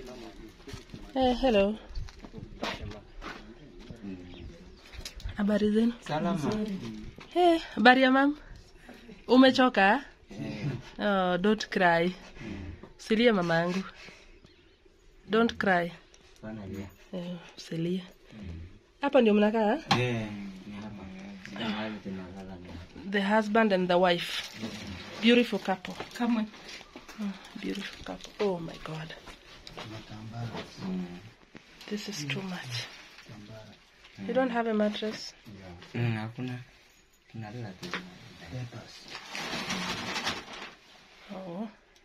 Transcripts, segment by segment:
Eh, hello. Habari zenu? Salama. Eh, habari ya mam? Umechoka? Oh, don't cry. Usilie mamangu. Don't cry. Bana lia. Eh, usilie. Hapa ndio mnakaa? Eh, ni hapa. Ni mahali tunalala ni hapa. The husband and the wife. Beautiful couple. Kamwe. Beautiful couple. Oh my god. This is too much. You don't have a mattress? Mm, hakuna. Tunalala tu. Oh.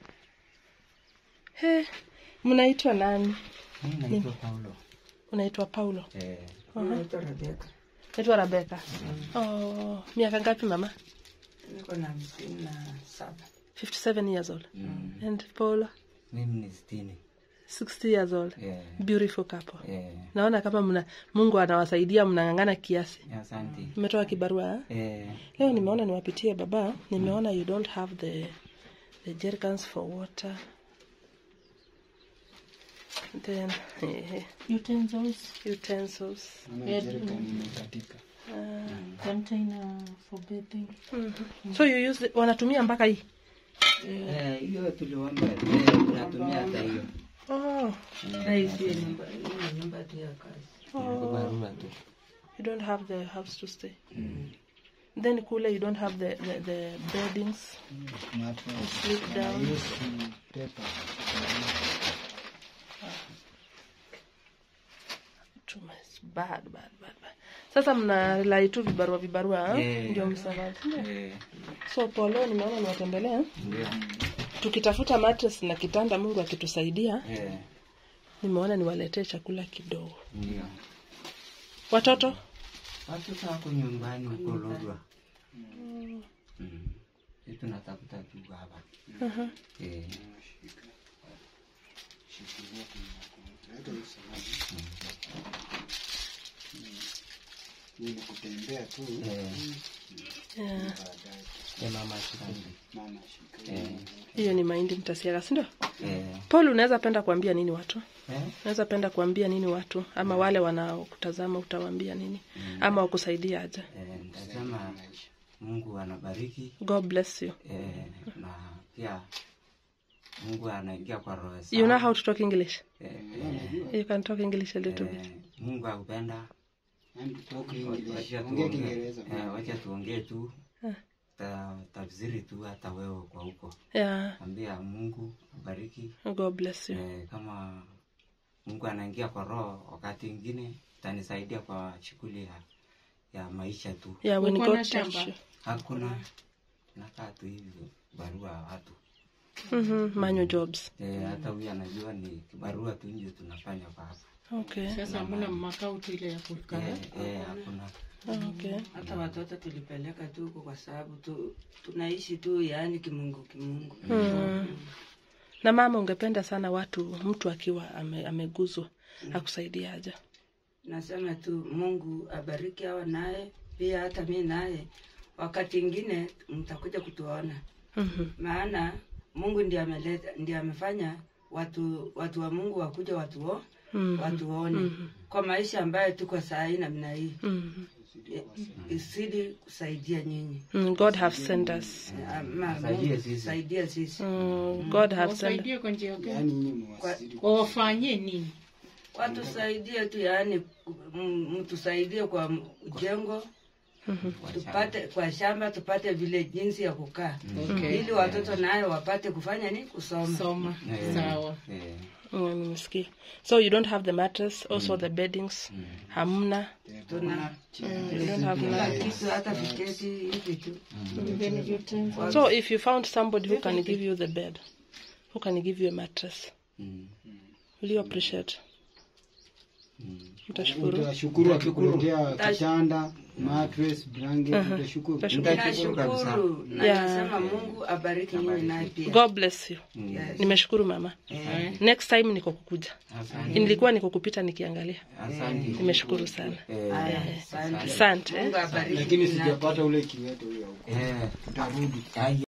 He, mnaitwa nani? Mimi naitwa Paulo. Unaitwa Paulo. Eh, Naitwa Rebeka. Naitwa Rebecca. Oh, miaka ngapi mama? Niko na hamsini na saba. 57 years old. mm, And Paulo, mimi ni sitini. 60 years old. Eh, Beautiful couple. eh, Naona kama mna Mungu anawasaidia mnang'ang'ana kiasi. asante. Mmetoa kibarua? eh? Eh, Leo nimeona niwapitie baba, nimeona you don't have the the jerrycans for water. Then eh, Utensils, utensils. container for bathing. So you use the, wanatumia mpaka hii. eh, hiyo tuliomba. Eh, tunatumia hata hiyo. Oh, Na hii sio nyumba, hii ni nyumba tu ya kazi. Ni barua tu. you don't have the house to stay. Then kule you don't have the the, the beddings. You sleep down. Too much. Bad, bad, bad, bad. Sasa mna rely tu vibarua vibarua ha? Eh. ndio msamaji. Eh, So kwa leo nimeona niwatembelea ndio. tukitafuta mattress na kitanda, Mungu akitusaidia, Eh, nimeona niwaletee chakula kidogo. ndio. Watoto Watoto wako nyumbani huko Lodwa. Mm. Sisi tunatafuta tu hapa. Eh, ni kutembea tu eh, yeah. eh, mama asante. mama shika Eh, hiyo ni mahindi mtasiaga, si ndio? eh, Paul, unaweza penda kuambia nini watu? eh, Unaweza penda kuambia nini watu, ama wale wanaokutazama utawaambia nini, ama wakusaidia aje? eh, nitasema Mungu anabariki God bless you. eh, na pia Mungu anaingia kwa roho You know zao. how to talk English? Eh, eh, You can talk English a little bit. eh, Mungu akupenda and talk English wacha ongea tuongee Kiingereza eh, wacha tuongee tu ta, tafsiri tu hata wewe kwa huko Yeah, ambia Mungu abariki God bless you. eh, kama Mungu anaingia kwa roho wakati ingine itanisaidia kwa shughuli ya, ya maisha tu Yeah, when Uko God na touch shamba? you. hakuna nakaa tu hivi barua ya watu Mhm, manual jobs. eh, hata huyu anajua ni kibarua tu nje tunafanya kwa hapa Okay. Sasa hamna makao tu ile ya kukaa. eh, eh, hakuna Okay. hata watoto tulipeleka tu huko kwa sababu tu tunaishi tu yaani kimungu kimungu Mm. Na mama, ungependa sana watu, mtu akiwa ame, ameguzwa akusaidia aje? nasema tu mungu abariki hawa naye pia hata mi naye wakati ingine mtakuja kutuona Mhm. maana mungu ndiye ameleta ndiye amefanya watu watu wa mungu wakuja watuo Mhm. watuone kwa maisha ambayo tuko saa hii namna hii Mhm. isidi kusaidia nyinyi Mm, God have sent us. ama Saidie Mungu sisi. saidia sisi Mm, God have sent Wasaidie kwa njia gani? yani nyinyi mwasili Wawafanyie nini? watusaidie tu yaani m- mtusaidie kwa m- jengo tupate kwa shamba tupate vile jinsi ya kukaa Okay. ili watoto nayo wapate kufanya ni kusoma Soma. Eh, Sawa. eh, Mm, nimesikia. So you don't have the mattress, also the beddings. Hamna. tuna You don't have kila none. kitu hata viketi hivi tu Even utensils. So if you found somebody who can give you the bed, who can give you a mattress, mm, will you appreciate? mm. Mtashukuru. utashukuru akikuletea kitanda mattress blanket utashukuru Utashukuru. Nitashukuru kabisa. nashukuru na Yeah. nasema mungu abariki nyinyi naye pia God bless you. Yes. Nimeshukuru mama. Eh, Next time niko kukuja. Asante. Nilikuwa niko kupita nikiangalia. Asante. Nimeshukuru sana. Eh, aya, asante. Asante. mungu abariki lakini nyinyi naye. sijapata ule kiwete huyo huko eh, tutarudi ai-